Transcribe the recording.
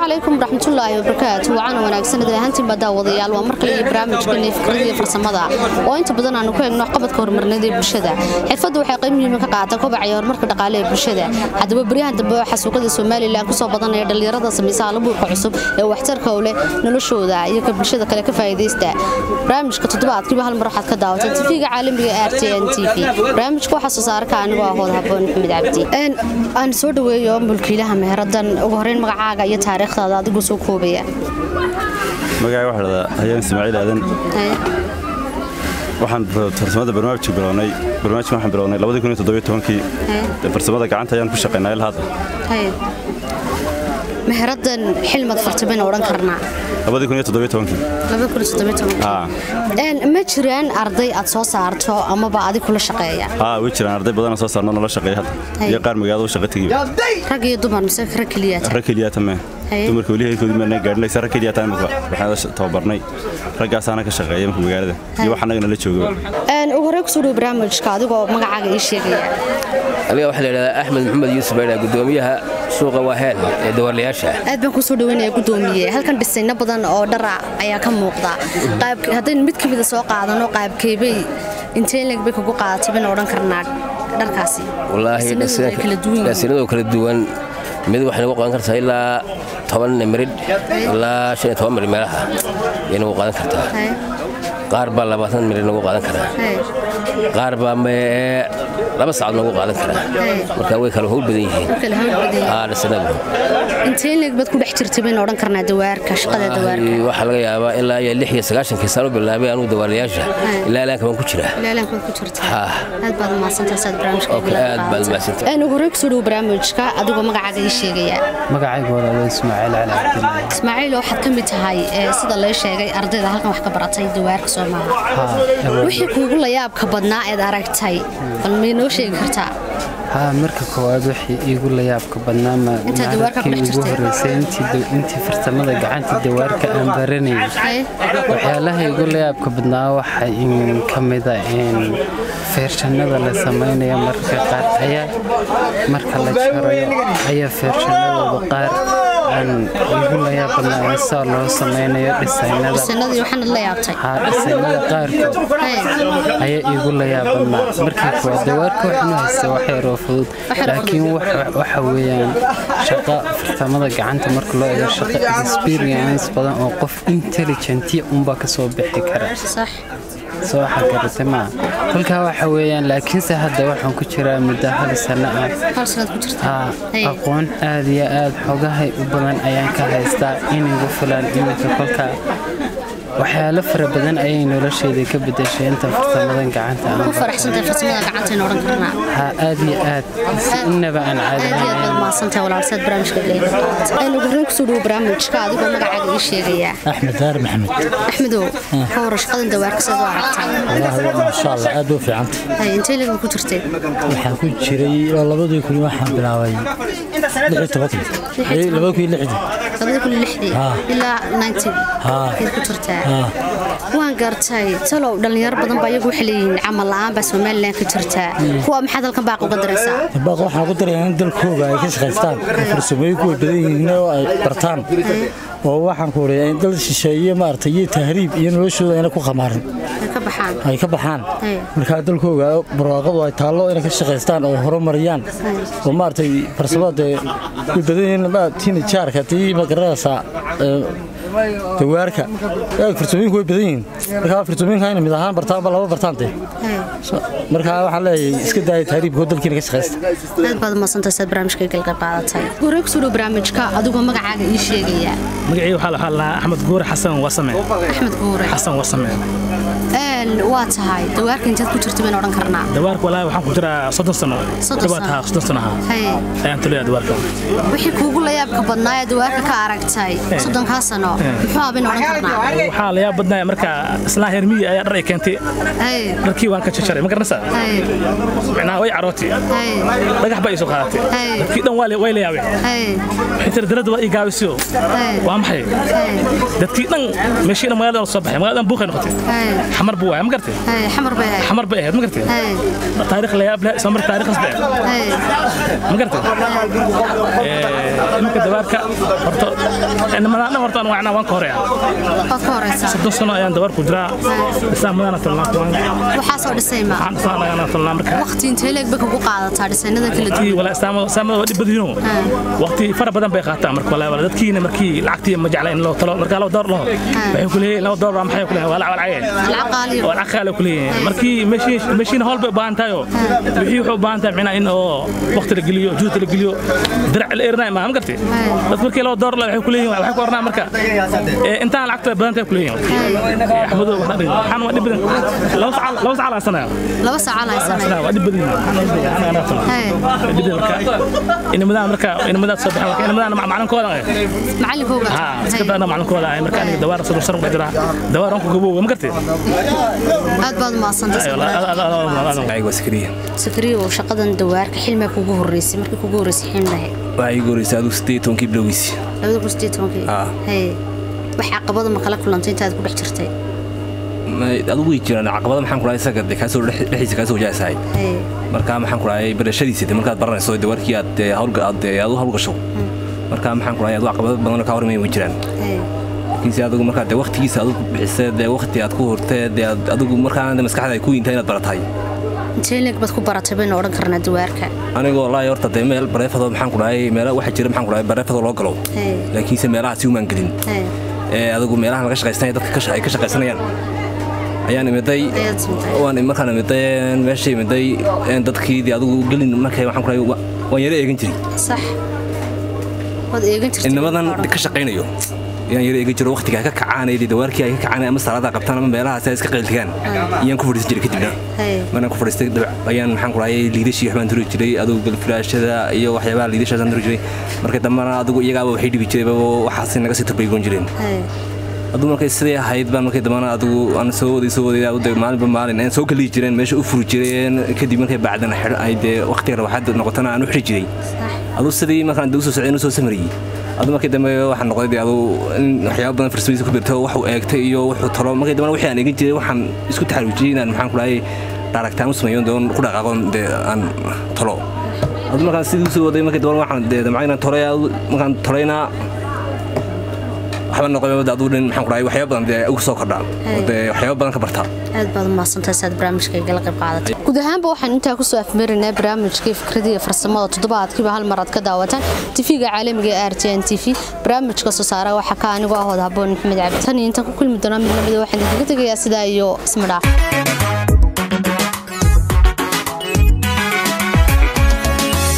calaykum waraxmatullaahi wabarakaatu wacaana wanaagsan ahaantiinbaa daawadayaal waa mar kale iyo barnaamijkeena fikrada iyo farsamada oo inta badan aanu ku eegno qabadka horumarneed ee bulshada xirfaddu waxay qayb muhiima ka qaadataa kobaca iyo horumarka dhaqaale ee bulshada haddaba beryahan dambe waxaa suuqada somalilan kusoo badanaya dhallinyarada samaysa alabuurka cusub ee waxtarka u leh noloshooda iyo ka bulshada kale ka faa'iidaysta barnaamijka toddobaadkiiba hal mar waxaad ka daawatay tv-ga caalamiga ee r t n t v barnaamijka waxaa soo saara ka anigoo ahood haboon maxamed cabdi aan soo dhaweeyo mulkiilaha meheradan ugu horeyn magacaaga iyo taariikhdaada adigoo soo koobaya magacay waxaa dhahdaa hayaan ismaaciil aadan waxaan farsamada barnaamijka bilownay barnaamijka waxaan bilownay labadii kun iyo toddobiyo tobankii farsamada gacanta ayaan ku shaqaynaa ilaa hadda meheradan xilmad fartabayna odhan karnaa labadii kun iyo toddobiyo tobankii ma jiraan arday aad soo saarto amaba adig kula shaqeeya haa way jiraan arday badanoo soo saarno nala shaqeeya hadda iyo qaar magaalada u shaqa tegiba rag iyo dumar mise rag keliyaata rag keliyaata mee dumarka weli heerkoodii maana gaadhinaysa rag keliyaata imika waxaan tababarnay raggaasaana ka shaqeeya imika magaalada iyo wax annaga nala joogaba ugu horey kusoo dhow barnaamijka adigoo magacaaga ii sheegaya aniga waxaa la yidhahdaa axmed maxamed yuusuf baydha gudoomiyaha suuqa waaheel ee dawarlayaasha aad baan kusoo dhaweynaya gudoomiye halkan dhisayno badan oo dhara ayaa ka muuqda haddaynu mid ka mida soo qaadano qaabkeebay inteenleg bay kugu qaadatay bayna odhan karnaa dharkaasi wallaahisinadoo kala duwan mid waxay nagu qaadan kartaa ilaa toban miridh ilaa shan iyo toban miridh meelaha ayay nagu qaadan kartaa qaar baa labaatan miridh nagu qaadan karaa qaar baa laba saacad noogu qaadan karaa marka way kala howl badan yihiininteenleg baad ku dhex jirtay bayna odhan karnaa dawaarka shaqada dawaarka waxaa laga yaabaa ilaa iyo lix iyo sagaashankii saan u bilaabay anuu dawaarlayaasha ilaa ilaanka baan ku jiraa ilaalankaad ku jirta aad baad umahadsantahay saad aad baad umahadsantahay ugu horey kusoo dhow barnaamijka adigoo magacaaga ii sheegaya magacaygu walaalo ismaaciil cali cabdillah ismaaciil waxaad ka mid tahay sida lay sheegay ardayda halkan wax ka baratay dawaarka soomaaliya wixii kuugu layaabka badnaa eed aragtay bal maynoo sheegi kartaa haa marka koowaad wixii iigu layaabka badnaa markii ugu horeysay intii farsamada gacanta dawaarka aan baranayay waxyaalaha iigu layaabka badnaa waxa ka mida feershannada la samaynayo marka qaar ayaa marka la jarayo ayaa feershannadooda qaar aan iigu layaab badnaa saa loo samaynayo dhisaynada qaarkood ayaa iigu layaab badnaa markii kuwaad dawaarka waxnu haysta wax yaroo fudud laakiin waxa weeyaan shaqa farsamada gacanta marka loo eego shaqa experience badan oo qof intelligentiya unbaa ka soo bixi kara soo waxa garatay maa kolkaa waxa weeyaan laakiinse hadda waxaan ku jiraa muddo hal sanno ah aqoon aad iyo aad xogahay u badan ayaan ka haystaa inigu filan iminka kolkaa waxyaalo fara badan ayay nolosheeda ka bedeshay inta farsamadan gacanta ha aad iyo aad inaba aan caadikusoo dhow barnaamijka adigoo magacaaga ii sheegaya axmed daar maxamed axmedow ka hor shaqadan dawaarka sidaad u aragtaa wallaahi maasha allah aad u fiicanta intee legan ku jirtay waxaan ku jiray labadii kun waxaan bilaabay lixii tobankii labada kun lixdii labada kun lixdii ilaa nineteen ayaad ku jirtaa waan gartay talow dhallinyaro badan baa iyagu waxay leeyihiin camal la'aan baa somalilan ka jirtaa kuwa maxaad halkan baaq uga daraysaa baaq waxaan ku darayaa in dalkooga ay ka shaqaystaan farsamooyin kuwa badan yihiin oo ay bartaan oo waxaan ku wariyaa in dal shisheeye maaragtay iyo tahriib iyo noloshooda ayna ku khamaarin ay ka baxaan markaa dalkooga barwaaqadu ay taallo inay ka shaqaystaan oo horumariyaan oo maaragtay farsamada dee way badan yihiin tiina jaarka tii magaranaysaa dawaarka farsamooyinku way badan yihiin markaa farsamooyinka inay mid ahaan bartaanba laba bartaan dee markaa waxaan leeyahay iska daaya tahriibkoo dalkiina ka shaqaysta aad baad umadsantay saad barnaamijka galga qaadatay horey kusoo dhow barnaamijka adigoo magacaaga ii sheegaya magacii waxaa la hadlaa axmed guure xasan wasame axmed guure xasan wasame waa tahay dawaarka intaad ku jirta bayna odhan karnaa dawaarka walaahi waxaan ku jiraa soddon sano dhawaad haa soddon sano haa ayaan tulaya dawaarka wixii kuugu layaabka badnaa ee dawaarka ka aragtay soddonkaa sano muxuu abin odhan karnaa waxaa la yaab badnaya marka islaan heer miyi ayaa dhar ay keentay Haye, dharkii waan ka jajaray ma garanaysaa haye, micnaha way carootay haye, dhagax baa iisoo qaadatay Hey. dadkii dhan waa la- way la yaabeen haye, waxay tiri darada waa ii gaabisiyo Hey. waa maxay haye, dadkii dhan meeshii dhan magaalada la soo baxay magaalada dhan buuqay noqotay haye, xamar buu waaya ma gartay haye, xamar bay ahayd. xamar bay ahayd ma gartay Haye, taariikh la yaab leh isla marka taariikhas bay ahayd haye, ma gartay iminka dabaarka horta nimadaan dhan horta waan waan ka horeeya waad ka horeysaa. soddon sano ayaan dabaarku jiraa islaamadaana tolnaa waxaan Waxaasoo dhisay ma islaan ayaan tolnaa marka waqti intee leeg bay kugu qaadataa dhisanada kala duwan wala islaamada islaamada waa dhib badiyino waqti fara badan bay qaataa marka wala wala dadkiina markii lacagtii ma jecla in loo talo marka loo door laho waxay ku leeyihiin loo door baa maxay ku leeyihiin waa lacag lacag lacag qaaliyo waa lacag qaali ku leeyihiin markii meeshii meeshiina howl bay u baahan tahay oo wixii wuxuu u baahan tahay micnaa in oo waqti la geliyo juhd la geliyo dirac la erinay ma ma gartay dad markii loo door la waxay ku leeyihiin waxay ku ornaa marka ee intaan lacagta badan tahay ku leeyihiin axmedo waxaan dhihi waxaan waa dhib badan laba sacal laba sacal sanaya laba saaca la haysanay waa dhib badan ana ana tolo Haye, dhib marka inamadan marka inamadan soo baxay marka inamadan macalinkooda macallinkooga ha iska daana macalinkooda ay marka aniga dawaar soo sar jira dawaar aan ku gabo ma gartay aad baad maasantay magacayga waa sakariya sakriyo shaqadan dawaarka xilmee kugu horeysay markii kugu horeysay xilmahe waxaa iigu horreysay adigu siddeed iyo tobankii bilowgiisii labada kun sideed tobankii Ah. haye wax caqabada ma kala kulantay intaad ku dhex jirtay Ma- adigu way jiraan caqabada maxaan ku dhahay isaga dee kaasoo dhex- dhexdiisa kaasoo wajahaysahay haye marka maxaan ku dhahay barashadiisa dee markaad baranayso dee warkii aad dee hawlga aad dee aad u hawlgasho marka maxaan ku dhahay adigu caqabado badan oo kaa hormaya way jiraan haye laakiinse adigu markaa dee waqtigiisa aad u bixisee dee waqti aad ku hortee dee aad- adigu markaana dee maskaxda ay ku yintahay inaad baratahay intee leeg baad ku baratay baynu odhan karnaa dawaarka anigoo wallaahi horta dee meel bareefadoo maxaan ku dhahay meela waxaa jira maxaan ku dhahay bareefadoo loo galo haye laakiinse meelaha si umaan gelin haye ee adigu meelaha laga shaqaysanaya dadka ka sha- ay ka shaqaysanayaan ayaan imiday ayaad sintay waan markaan imiday meesha imiday dadkii dee adigu gelin markay waxaan ku dhahay wa- waan yara eegan jiray sax waad eegan jirtay inamadan ka shaqaynayo yaan yara eegan jiro waqtiga ay ka kacaan ee dawaarkii ay ka kacaan ama salaada qabtaan ama meelahaas ay iska qayltigaan ayaan ku fadhiisan jiray kadibna haye markaan ku fadhiistay dabac ayaan maxaan ku dhahay liidashii waxbaan turi jiray adigu galfiraashada iyo waxyaabaha liidashaasaan turi jiray marka dambana adigu iyagaaba waxay dhibi jirayba waxaas naga sii turbaygoon jireen haye adigu markay sidii ahayd baan markay dambana adigu aan soo waday soo waday adigu dee maalinba maalin aan soo kaliyi jireen meesha u furi jireen kadib markay bacdana xidho ay dee waqtiga rawaxaad noqotana aan u xidhi jiray adigu sidii markaan dee usoo socday inuu soo samariyey adigu markii dambe waxaan noqday dee adigu in waxyaaba badan farsamadiisa ku birto waxuu eegtay iyo wuxuu talo markii dambana wixii aan eegin jiray waxaan isku taxaruujiyey inaan maxaan ku dhahay dhaaragtaan u sameeyo doon ku dhaqaaqoon dee aan talo adigu markaan sidii usoo waday markii dambana waxaan dee damcay inaan tolay markaan tolayna waxba noqon adigu dhin maxaan ku dhahay waxyaaba badan dee ugu soo kordhaa oo dee waxyaaba badan ka bartaa aad baad umahadsantahay saad barnaamijka igala qayb qaadatay guud ahaanba waxaan intaa kusoo afmeerinay barnaamijkii fikradii iyo farsamada toddobaadkiiba hal mar aad ka daawataan tifiga caalamiga ee r t n t v barnaamijka soo saara waxaa ka anigoo ahood haboon maxamed cabdi tan iyo intaan ku kulmi doonaa mid lamida waxaan idinkaga tegayaa sidaa iyo isma dhaaf